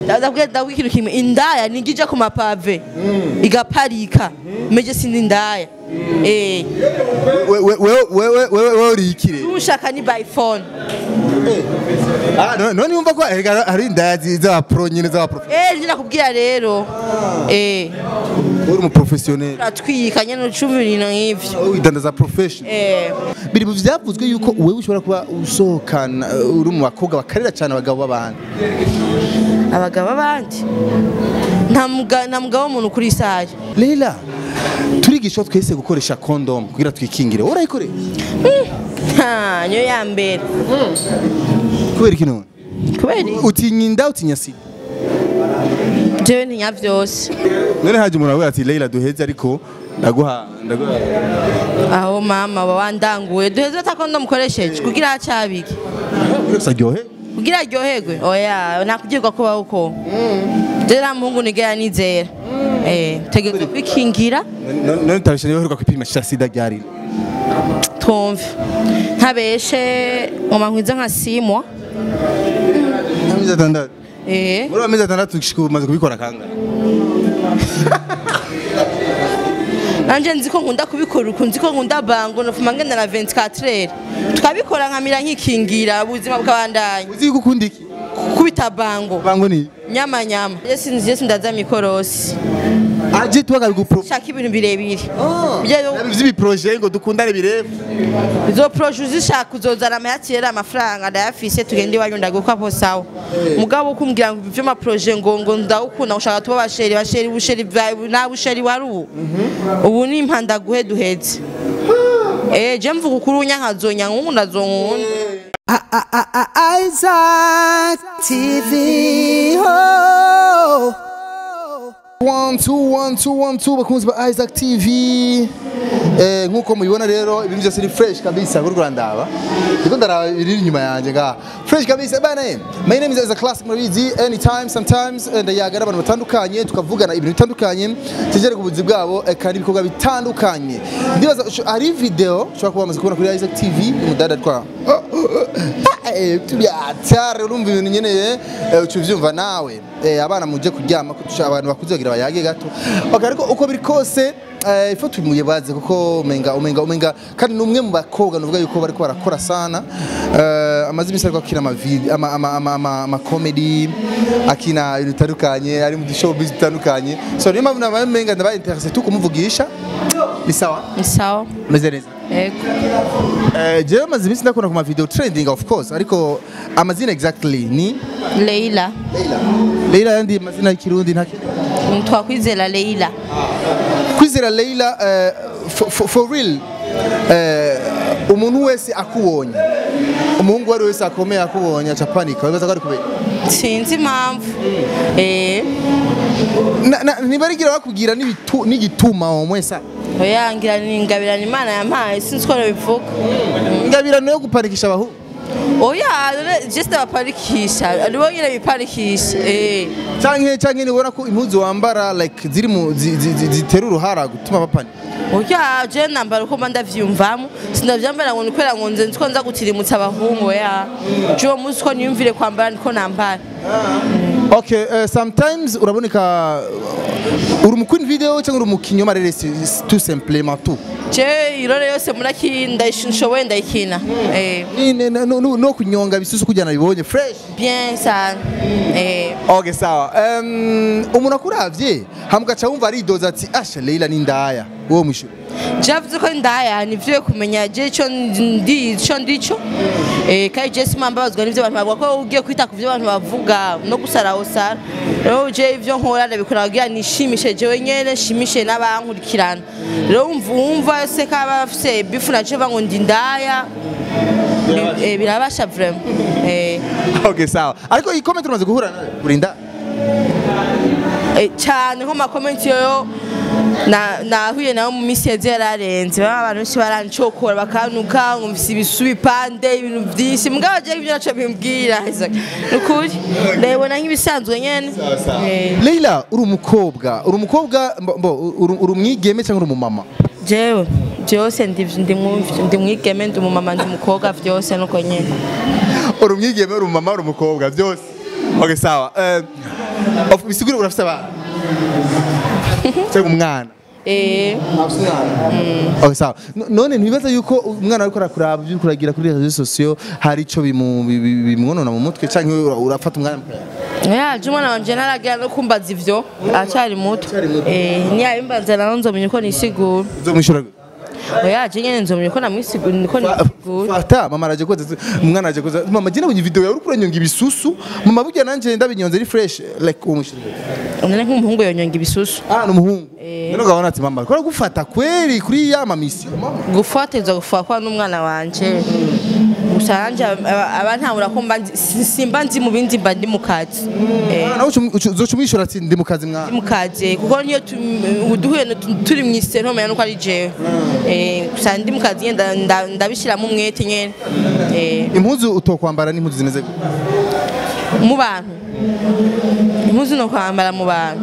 ndabwira ndabwira ikintu kimwe indaya nijya ija ku mapave igaparika meje sindi indaya eh We- we- wewe wewe wewe wewe uri ikire ushaka ni by phone Ah, no- none yumva ko erega hari indaya zi- z'abapro nyine z'abapro eh njye nakubwira rero eh uri umu professionnel uratwika nyene ucumva ibintu nk'ivyo widandaza profession eh biri mu vyavuzwe yuko wewe ushobora kuba usohokana uh, uri mu bakobwa bakarira cyane abagabo b'abandi abagabo abandi nta muga- nta mugabo w'umuntu kuri isaha Leila turigishwa twese gukoresha condom kugira twikingire urayikoreye Ha, niyo ya mbere kubera iki none kubera iki? utinya inda utinya sida jewe ntinya vyose none haje umuntu avuga ati Leila duheze ariko ndaguha ndaguha aho mama baba wandanguye duheze atakondo mukoresheje kugira hacabike byose aryohe kugira aryoherwe oya nakugirwa kubaho uko jewe nta muhungu nigera nizera eh tegeza kwikingira None- none utabisha niba uheruka kwipimisha sida ryari twumve ntabeshe ngoma nkwiza nka simwa amezi atandatu eh muri amezi atandatu gushika ubu umaze kubikora kangahe nanje nzi ko nkunda kubikora uku nzi ko nkunda bango nofuma ngenda na 24 tukabikora nkamira nkikingira ubuzima bw'abandanya uzi yuko ukunda iki kubita bango bango ni nyama nyama yesi nzi yesi ndaza mikorosi aje tubaga bigupro shaka ibintu birebire Byo- vy'ibiproje ngo dukundane birefu izo proje uzishaka uzozana amayatiyeri amafaranga ndayafise tugende iwanyu ndagukapo sawa mugabo ukumbwira ngo ivyo maproje ngo ngo ndawukunda ushaka tuba basheri basheri busheri bwawe na busheri wari ubu ubu ni impanda guhe duheze eh je mvuga ukuri unyankazonya nkungu ndazonkunda Isaac TV. Oh. One, two, one, two, one, two, bakunzi ba Isaac TV eh, nk'uko mubibona rero ibintu byose ni fresh kabisa kuri Rwandaba ndiko ndaraba ibiri inyuma yanjye ngaha fresh kabisa bana eh my name is Isaac Classic murabizi anytime sometimes eh, ndayaga n'abantu batandukanye tukavugana ibintu bitandukanye tugere ku buzi bwabo eh, kandi ibikorwa bitandukanye ndibaza usho- hari video ushobora kuba bamaze kubona kuri Isaac TV umudada twa tubyatare urumva ibintu nyene eh, uca uvyumva nawe Eh, abana muje kuryama ko tusha- abantu bakuze bagira bayage gato okay, ariko uko biri kose eh, ifo tumuyebaze kuko umenga umenga umenga kandi numwe mu bakobwa nuvuga yuko bariko barakora sana eh, amaze imisi ariko akina ama vid- ama ama ama, ama, ama comedy akina ibintu bitandukanye ari mu showbiz bitandukanye so niyo mpamvu nabaye umenga ndabaye interesse tu kumuvugisha ni sawa ni sawa meze neza yego Eh, jewe maze imisi ndakunda ku ma video trending of course ariko amazina exactly ni Leila Leila Leila yandi mazina y'ikirundi nta twakwizera Leila kwizera Leila eh, for, for, for real eh, umuntu wese akubonye umuhungu wari wese akomeye akubonye aca panika wibaza ko ari kubera sinzi impamvu eh Na- na- ntibarigira bakubwira n'ibitu- n'igituma uwo mwese oya ngira ni ingabirana imana yampaye sinzi ko bivuga ingabirano yo gupanikisha abahungu oya none just abaparikisha nibo nyine biparikisha eh canke canke nibona ko impuzu wambara like ziri mu zi- zi- zi- zitera uruhara gutuma bapanika oya je nambara uko mba ndavyumvamo sindavyambara ngo nikwera ngo nze nziko nza gutirimutsa abahungu oya je uwo munsi ko niyumvire kwambara niko nambara Okay, uh, sometimes uraboneka uri umukwini video cyangwa uri umukinnyi w'amarere tout simplement tout je irore yose muraki ndayishoboye ndayikina eh Ni- ni- no, no, no kunyonga bisusu kujyana bibonye fresh bien sana eh okay sawa um, umuntu akuravye hamugaca wumva aridoza ati asha Leila ni ndaya uwo mwishu javuze ko ndaya nivyo kumenya je ico ndi ico ndico eh kai je sima mbabazwa n'ivyo abantu bavuga ko ugiye kwita ku vyo abantu bavuga no gusara osara rero je ivyo nkora ndabikora kugira nishimishe jewe nyene nshimishe n'abankurikirana rero umva umva se kaba afise bifu na je ngo ndi ndaya bi- eh, birabasha vraiment eh okay sawa ariko iyi comment umaze guhura nayo uri nda Eh, cyane nko makomenti yoyo na nahuye nawe mu minsi yagiye yararenze baba abantu benshi barancokora bakanuka nkumvise ibisu bipande ibintu byinshi mugabo je ibyo naco bimbwira Isaac nukuri ndabona nk'ibisanzwe nyene Eh, Leila uri umukobwa uri umukobwa mbo- mbo, uri uri umwigeme cyangwa uri umumama jewe byose ndi ndi mwumvi- ndi mwigeme ndi umumama ndi umukobwa byose nuko nyene uri umwigeme uri umumama uri umukobwa byose okay sawa eh of bisigura urafite abana cyangwa umwana eh Okay, sawa No- none ntibibaza yuko umwana ariko arakuraba ibyo uriko uragira kuri rezo sosiyo hari ico bimu- bi- bi- bimwonona mu mutwe canke ura- urafata umwanya yaje umwana wanje ntaragira no kumbaza ivyo aracyari muto Aracyari muto. eh niyabimbaza naho nzomenya uko nisigura uzomwishura gute? oyaje nyene nzomenya uko namwisigura niko nisigura fata mama araje koza umwana araje koza mama jye nabonye video yawe uriko uranyonga ibisusu mama burya nanje ndabinyonze ari fresh like uwo mwishura gute? none nk'umuhungu yonyonga ibisusu ah n'umuhungu none ugabona ati mama ko gufata kweri kuri ya mamisi gufatiriza gufatwa n'umwana wanje gusa nanje aba- aba ntahura ko mba nzi- si- simba nzi mu bindi mba ndi mu kazi Eh, nawe uzoca umwishura ati ndi mu kazi mwana ndi mu kazi kuko niyo tu- ubu duhuye no- tu- turi mu isi ntomenya nuko ari jewe Eh, gusa ndi mu kazi nyene nda- nda- ndabishiramo umwete nyene Eh, impuzu utokwambara n'impuzu zimeze gute? mu bantu impuzu no kwambara mu bantu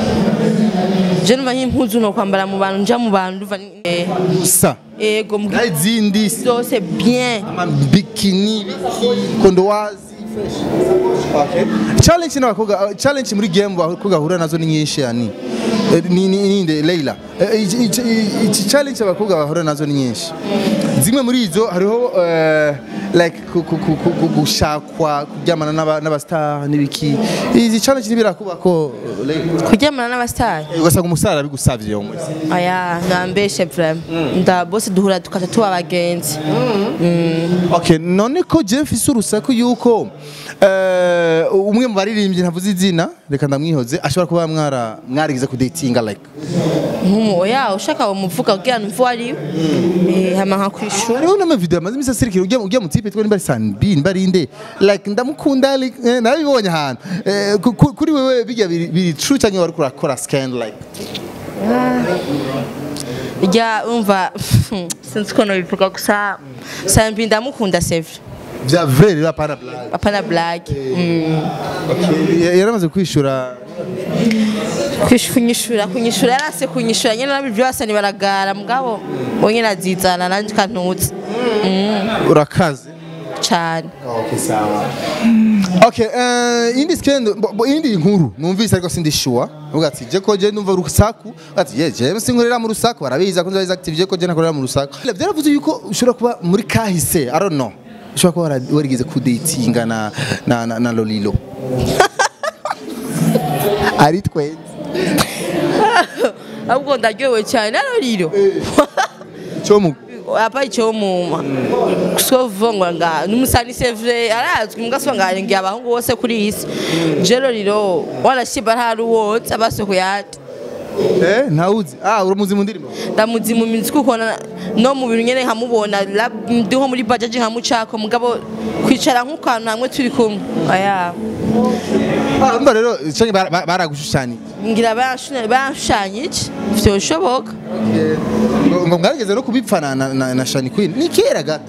je numva nk'impuzu no kwambara mu bantu nja mu bantu ndumva ni- eh, gusa ego mu naho izindi zose bien amabikini kondowazi Okay. challenge n'abakobwa uh, challenge muri game abakobwa bahura nazo ni nyinshi yani Eh, ni ni ninde Leila Eh, iki- iki iki challenge abakobwa bahura nazo ni nyinshi zimwe muri izo hariho eh, like ku- ku- ku- ku- gushakwa kuryamana n'aba- n'abastar n'ibiki izi challenge ntibirakuba ko eh, Leila kuryamana n'abasitari Eh, ugasanga umusara bigusavye yo muri aya nambeshe vraiment nda bose duhura tukaca tuba abagenzi Okay, none ko je mfise urusaku yuko eh, umwe mu baririmbyi ntavuze izina reka ndamwihoze ashobora kuba mwara mwarigize ku datinga like nk'umu oya ushaka umuvuga kugira ngo mvu ari eh hama nka kwishura hariho n'amavideo amaze imisi asirikira ujya ujya mu tipe twa nimba ari sanbi nimba ari inde like ndamukunda like, eh, narabibonye ahantu Eh, ku- ku- kuri wewe bijya biri biri true cyangwa wari kurakora scan like rya umva sinzi ukuntu bivuga gusa sambi ndamukunda sevre vya vrai rero apana blague apana blague Mm. Ya- yaramaze kwishura Kwish- kunyishura kunyishura yarase kunyishura nyene nabi byose ni baragara mugabo bonyene azizana nanje kantuzi urakaze cyane Okay, sawa. Okay, uh, indi skendo, bo- bo- indi nkuru numvise ariko sindi sure. Uvuga ati je ko je numva urusaku. Ati ye je sinkorera mu rusaku barabiza ko nzabiza active je ko je nakorera mu rusaku. Byaravuze yuko ushobora kuba muri kahise, I don't know. Ushobora kuba wara- warigeze ku datinga na na na, na Lolilo. Ari twenze. ahubwo ndaryohewe cyane naroriro Cyo mu apa icyo muma sovongwa nga numusani sevre arazwi mugaswa nga ngiye abahungu bose kuri iyi si jero riro warashiba ntari wose abasoko yati eh ntawuzi. Ah uramuzi mu ndirimbo. ndamuzi mu minsi kuko na- no mu bintu nyene nkamubona lab- ndi nko muri bajaji nkamucako mugabo kwicara nk'ukantu hamwe turi kumwe aya Ah umva rero cyangwa bara- bara- baragushushanya. ngira banshune- banshushanya iki vyoshoboka Ngo ngo mwarigeze no kubipfana na, na, na Shani Queen. Ni kera gato.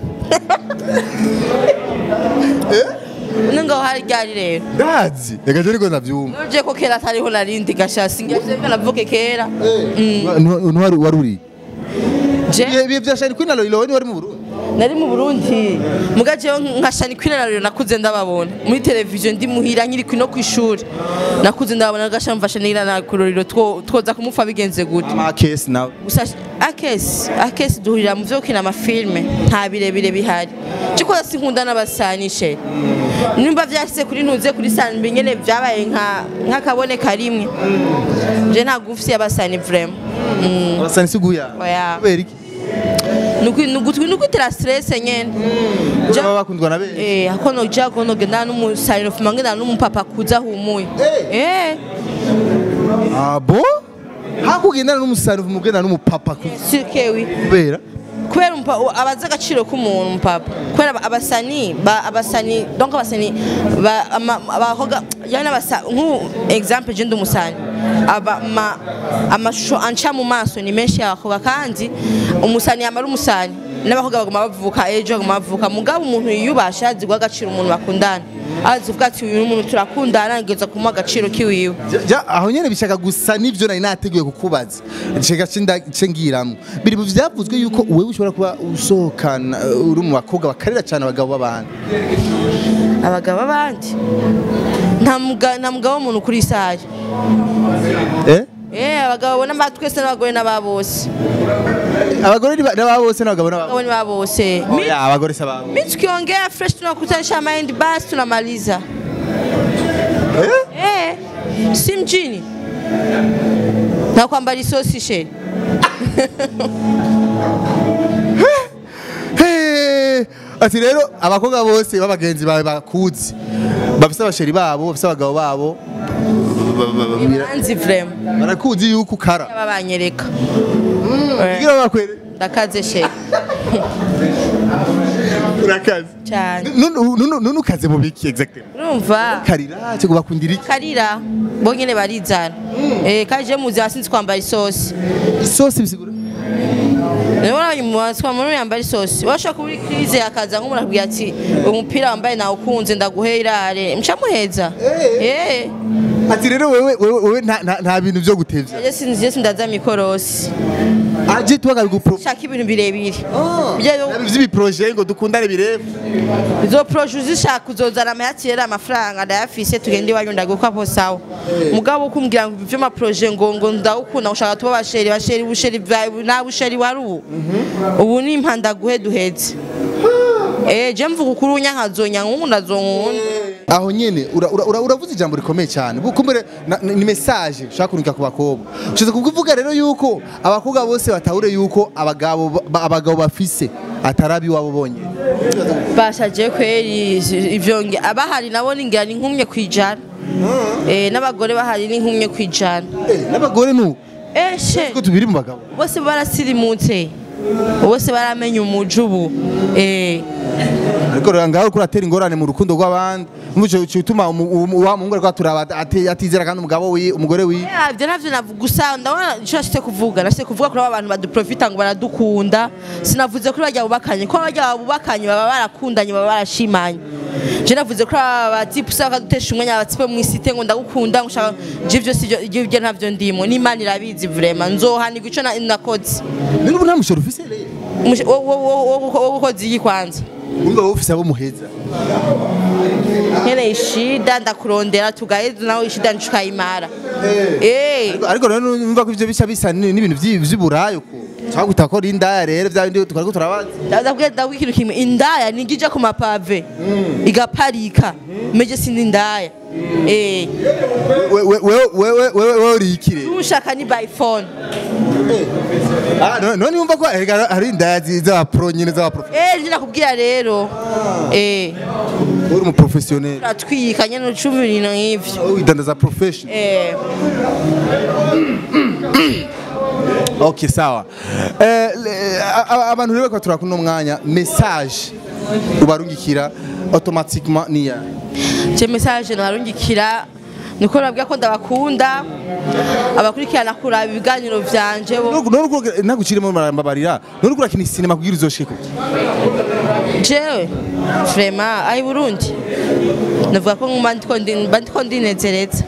ningaho hari ryari rero Ndazi. Reka je ariko ndavyumva. nuje ko kera atariho narindi gashasi ngavye navuke kera ntwari wari uri je ibihe bya shani kwina lolo wari wari mu burundi nari mu burundi muga jewe nka shani kwinarariro nakuze ndababona muri televiziyo ndi muhira nkiri no ku ishuri nakuze ndababona gasha mfasha nira na kuroriro two- twoza kumupfa bigenze gute amakesi nawe gusa akesi akesi duhurira mu vyo gukina amafilme nta birebire bihari ciko sinkunda n'abasanishe nimba vyashyize kuri ntuze kuri sanbi nyene vyabaye nka nk'akabone karimwe je nta gufisi y'abasani vraiment abasani siguya Oya. kubera iki nukutira stress nyene Ja- baba bakundwa na benshi Eh, akono ja kono genda n'umusaniro fuma ngenda n'umupapa kuza humuye. Eh, abo hakugendana n'umusani umugendana n'umupapa ku- sikewi. kubera Kubera umpa abaza agaciro k'umuntu umupapa. Kubera aba- abasani ba abasani donc abasani ba ama- abahoga yani abasa nku example je ndumusani. Aba ma amashusho anca mu maso ni menshi y'abakobwa kandi umusani yamara umusani n'abakobwa baguma bavuka ejo baguma bavuka mugabo umuntu yiyubasha azi guha agaciro umuntu bakundana azi uvuga ati uyu muntu turakundana ngeza kumuha agaciro kiwiwe Ja, aho nyene bishaka gusa n'ivyo nari nateguye kukubaza nshaka ce ngiramwo biri mu vyavuzwe yuko wewe ushobora kuba usohokana uh, uri mu bakobwa bakarira cyane abagabo b'abandi abagabo abandi nta muga- nta mugabo w'umuntu kuri isaha eh Eh, abagabo n'aba twese n'abagore n'aba bose abagore ni ba- n'aba bose n'abagabo n'aba abagabo n'aba bose Mi- Oya, abagore si ababo mi tukiongea fresh tunakutanisha mind basi tunamaliza eh si mjini na kwamba risosi she Hey! ati rero abakobwa bose b'abagenzi bawe bakuzi bafise abasheri babo bafise abagabo babo ba- ba- ba- bira- anzi vrema barakuzi yuko ukara aba banyereka kugira bakwere ndakaze she urakaze cyane Nunu- nunu nunu ukaze mu biki exactly urumva karira cyo bakundira iki karira bo nyene barizana eh kaje muzi asinzi kwambara isosi isosi bisigura rero uranyumuzi muri yambara isosi washaka kuri krize akaza nk'umuntu akubwira ati umupira wambaye nawe ukunze ndaguhe irare mcamuheza eh ati rero wewe wewe wewe nta- nta- nta bintu byo gutevya je sinzi je sindaza mikorosi aje tubaga bigupro shaka ibintu birebire byo vy'ibiproje ngo dukundane birefu izo proje uzishaka uzozana amahati rero amafaranga ndayafise tugende iwanyu ndaguka po sawa mugabo kumbwira ngo ibyo maproje ngo ngo ndawukunda ushaka tuba basheri basheri busheri bwawe nta busheri wari ubu ubu ni impanda guhe duheze eh je mvuga ukuri unyankazonya nkunda zonkunda aho nyene ura- ura- ura- uravuze ijambo rikomeye cyane bukumbere na- ni message ushaka kunika ku bakobwa ushize kuvuga rero yuko abakobwa bose batahure yuko abagabo ba- abagabo bafise atarabi wabo bonyene bashaje kweri ivyo nge abahari nabo ningira ni nkumye kwijana eh n'abagore bahari ni nkumye kwijana Eh, n'abagore nu eh she ko tubiri mu bagabo bose barasirimutse bose baramenye umuju ubu eh ariko rero ngaho kuratera ingorane mu rukundo rw'abandi muco cyutuma wa muhungu ariko aturaba ati- atizera kandi umugabo wi umugore wi Eh, ivyo navyo navuga gusa ndabona ico nashitse kuvuga nashitse kuvuga kuri aba bantu baduprofita ngo baradukunda sinavuze kuri barya bubakanye ko barya bubakanye baba barakundanye baba barashimanye je navuze kuri aba batipu usanga bakadutesha umwanya abatipe mu isite ngo ndagukunda ngo ushaka je ivyo sivyo ivyo ntavyo ndimo n'imana irabizi vraiment nzohanirwa ico na- nakoze none ubu nta mushoro ufise rero Umushe- wo- wo- wo- wo- wo- wo gukoza iyi kwanza umva wowe ufise abo muheza nkeneye ishida ndakurondera tugaheza nawe ishida ntukayimara eh ariko rero numva ko ivyo bica bisa ni- n'ibintu vyi- vy'iburayo ko cyangwa gutakora indaya rero vya bindi twariko turabaza ndabwira ndabwira ikintu kimwe indaya ningija ku mapave igaparika meje sindi indaya eh We- we- wewe wewe wewe wewe uri ikire ushaka ni by phone ah none none yumva ko erega hari indaya zi- z'abapro nyene z'abapro eh nje nakubwira rero eh uri umu professionnel turatwika nyene ucumva ibintu nk'ivyo wowe widandaza profession eh okay sawa eh le- a- a- abantu rero ko turakunda umwanya message ubarungikira automatiquement niya je message narungikira niko nabwira ko ndabakunda abakurikirana kuraba ibiganiro vyanje bo none naguciremo marambabarira none kurakina cinema kugira uzoshike jewe vraiment ai burundi navuga ko nguma ndiko ndi- mba ndiko ndinezereza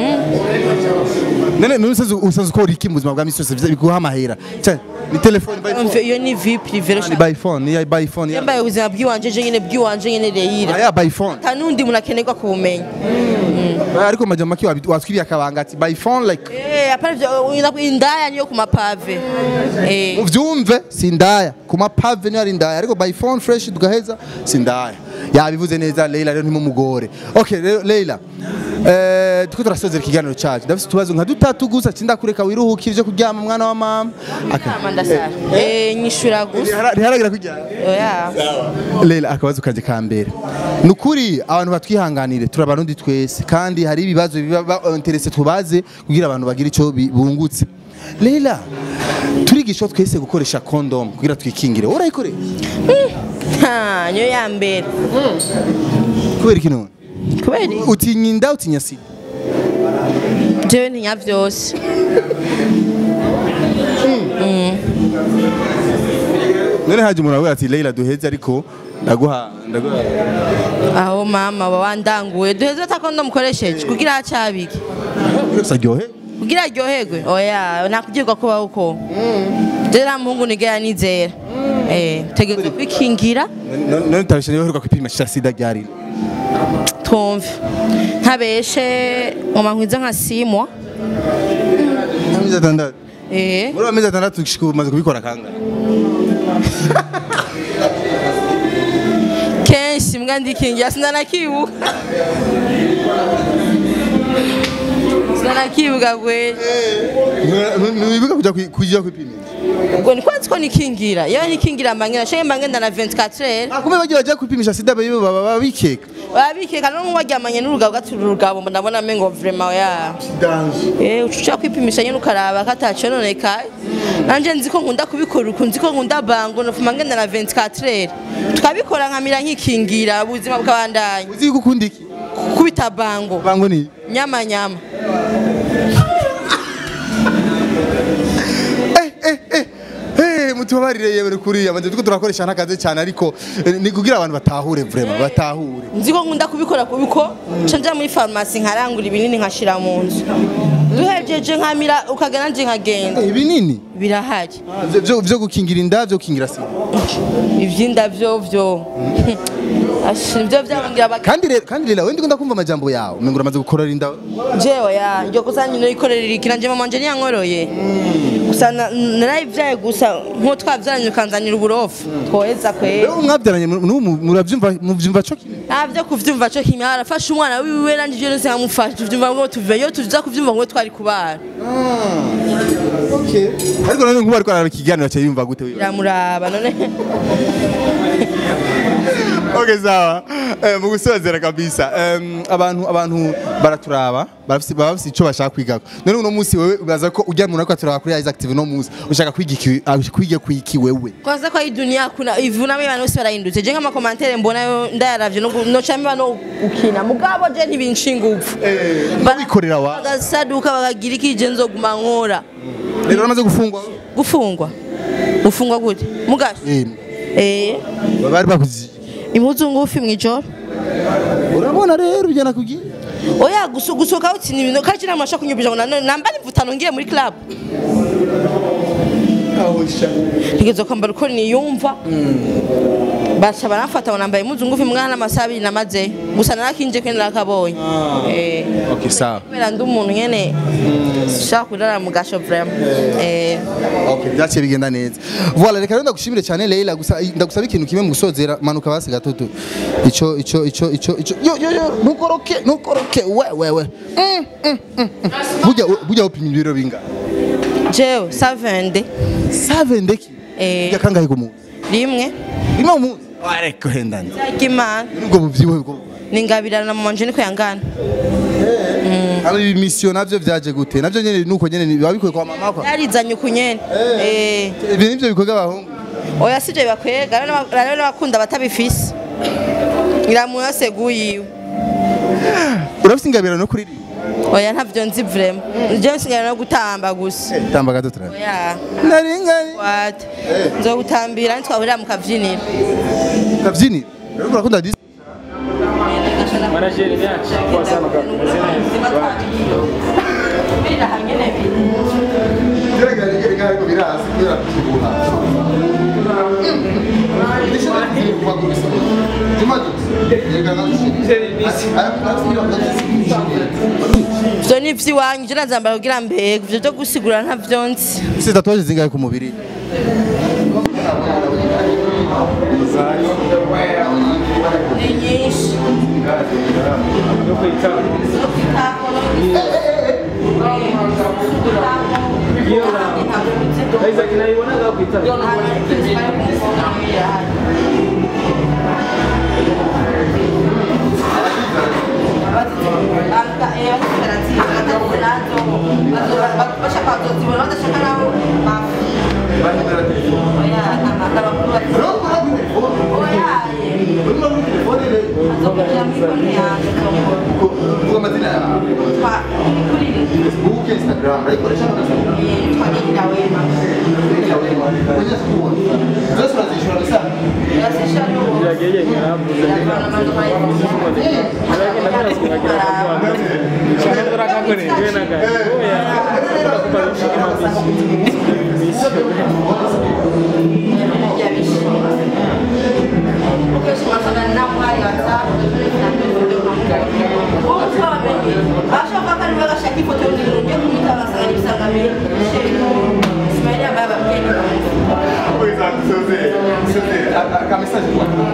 none none usaze usaze ukora iki mu buzima bwa misi yose vya- biguha amahera Cyane, ni telefone by phone Umva, iyo ni vie prive ni by phone ni by phone ya yambaye ubuzima bw'iwanje je nyene bw'iwanje nyene reyira aya by phone nta n'undi muntu akenerwa kubumenya ariko majama maki watwiriye akabanga ati by phone like Eh, apana ivyo indaya niyo ku mapave Eh, uvyumve sindaya ku mapave niyo ari indaya ariko by phone fresh tugaheza sindaya yabivuze neza Leila rero ntimumugore okay rero Leila eh tuko turasozera ikiganiro cyacu ndafite utubazo nka dutatu gusa cindakureka wiruhukire ivyo kuryama mwana wa mama Aka- Mama ndasara Eh, nyishura gusa Ntihara- ntiharagira kuryama oya Leila akabazo kanje ka mbere ni ukuri abantu batwihanganire turi abarundi twese kandi hari ibibazo biba ba- interese tubaze kugira abantu bagire icyo bi- bungutse Leila turigishwa twese gukoresha condom kugira twikingire urayikoresha Ha, niyo ya mbere kubera iki none kubera iki? utinya inda utinya sida jewe ntinya vyose none haje umuntu avuga ati Leila duheze ariko ndaguha ndaguha aho mama baba wandanguye duheze atakondo mukoresheje kugira hacabike gusa aryohe kugira aryoherwe oya nakugirwa kuba uko je nta muhungu nigera nizera eh tegerezwa kwikingira none none utabishije uheruka kwipimisha sida ryari twumve ntabeshe ngoma nkwiza nka simwa amezi atandatu eh muri amezi atandatu gushika ubu umaze kubikora kangahe kenshi mbwa ndikingira sinanakibuka sinanakibuka kweli ntiwibuka kujya kwi- kujya kwipimisha ubwo ni kwanzi ko nikingira iyo nikingira mbangenda shenge mbangenda na 24 heures Ah, kumbe bagiye bajya kwipimisha sida bibo baba babikeka babikeka no waryamanye n'urugabo gatura urugabo mba ndabona mengo vraiment ya danje eh ucuca kwipimisha nyine ukaraba ko atacononekaye nanje nzi ko nkunda kubikora uku nzi ko nkunda bango nofuma ngenda na 24 heures tukabikora nkamira nkikingira ubuzima bw'abandanya uzi yuko ukunda iki kubita bango bango ni nyama nyama eh eh eh eh mutubabarire yewe kuriya manje tuko turakoresha n'akazi cyane ariko eh, ni kugira abantu batahure vraiment batahure nzi ko nkunda kubikora kubiko nca nja muri farumasi nkarangura ibinini nkashira mu nzu duhejeje nkamira ukagana nje nkagenda Eh, binini birahari Vyo- vyo vyo gukingira inda vyo gukingira sida ivyinda vyo vyo Ashi, nivyo vyabangira abak kandi rero kandi rero wendi ndakumva amajambo yawe umengo uramaze gukorera inda jewe ya njyo gusa nyine yikorera iki nanje mama wanje niyankoroye gusa na- narayivyaye gusa nko twavyaranye ukanzanira uburofu twoheza kwera rero mwabyaranye mu- n'ubu muravyumva muvyumva co kimwe navyo kuvyumva co kimwe arafashe umwana wiwe nanje ivyo nose nkamufasha tuvyumva ngo tuve yo tuza kuvyumva ngo twari kubara okay ariko none nkuba ariko arara ikiganiro cyo yumva gute wiwe biramuraba none okay sawa eh, mu gusozera kabisa em, abantu abantu baraturaba barafise baba bafise ico bashaka kwigako none uno munsi wewe ubaza ko ujya umuntu ariko aturaba kuri Eyes Active no munsi ushaka kwiga iki ah, kwiga kwiki wewe kwanza kwa hii dunia kuna ivunamo abantu bose barahindutse je nk'amakomantere mbona yo ndayaravye no gu- noca mbiba no gukina mugabo je ntibinshinga upfu babikorera wa bagasaduka bakagira iki je nzoguma nkora rero uramaze gufungwa gufungwa gufungwa gute mugasho eh eh bari bakuzi impuzu ngufi mwijoro urabona rero ujyana kugira oya gusu- gusohoka utsinda ibintu kandi nta mashaka kunyumvisha ngo nanone namba nimvutano ngiye muri club ntegerezwa kwambara uko niyumva baca baramfata ngo nambaye impuzu ngufi mwana n'amasaha abiri namazeyo gusa narakinje kwe narakabonye Eh, okay sawa kubera ndi umuntu nyene ushaka kurara mu gasho vraiment Eh, Okay, byaciye bigenda neza. Voilà, reka rero ndagushimire cyane Leila gusa ndagusaba ikintu kimwe mu gusozera manuka basi gatoto. Ico ico ico ico ico yo yo yo nukoroke nukoroke we we we. Mm, mm, mm, mm. Burya burya upimye ibiro binga. jewe savende Save ndeki. Eh. Burya kangahe ku munsi? rimwe Rimwe mu munsi. Ariko hendanye. ry'imana Nubwo buvyibuhe bwo. ningabirana na mama wanje niko yangana Aba mission navyo vyaje gute? Navyo nyene nuko nyene biba bikoye kwa mama kwa. yarizanye uku nyene Eh. Ibi nivyo bikorwa abahungu. oya sivyo bibakwega rero n'abakunda batabifise iramuntu yose guyiwe Urafise ingabira no kuririmba. oya ntavyo nzi vraiment je nsigara no gutamba gusa Tamba gatoto. oya Naringani. wate nzogutambira ntitwahurira mu kavyiniro Kavyini. Rero urakunda disi. Manageri yacu kwa sana kwa kumeze neza. ivyo ni ivy'iwanyu je nazambara kugira mbega ivyo vyo gusigura ntavyo nzi Ese tatuwaje zingahe ku mubiri? ni nyinshi Yo kwitaba. Iyo na Isaac nayibonaga kwitaba. Instagram, yeye ngarabuze Lakini nataka sikubagira kwa kwa. Shamba rakakore. Wewe na gari. Oya. Nakupa bishike mabisi. akamesaje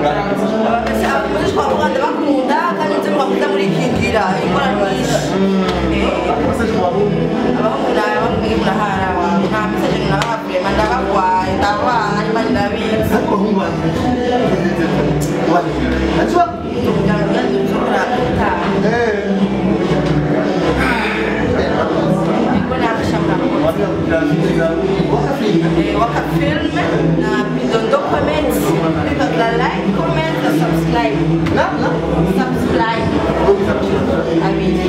najua wakafilme na pidondo comment piga like comment na subscribe na na subscribe abiri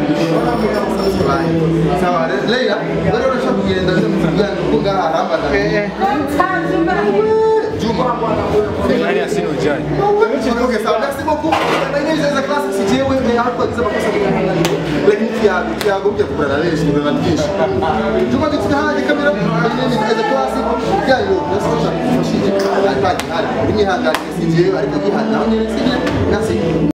sawa Leila leo unashaka kugenda nje mtugani huko ngaha haramba Juma Nani asino ujai? Okay, sawa. Merci beaucoup. Na ingine za class sijewe eh hapo kwa makosa mengine. Lakini Thiago, Thiago mje kupata leo siku na mtisho. Juma kitu hadi kamera ni za class gayo. Nasema fashije. Hadi hadi. Mimi hanga sijewe ariko gihana. Naone sije nasi.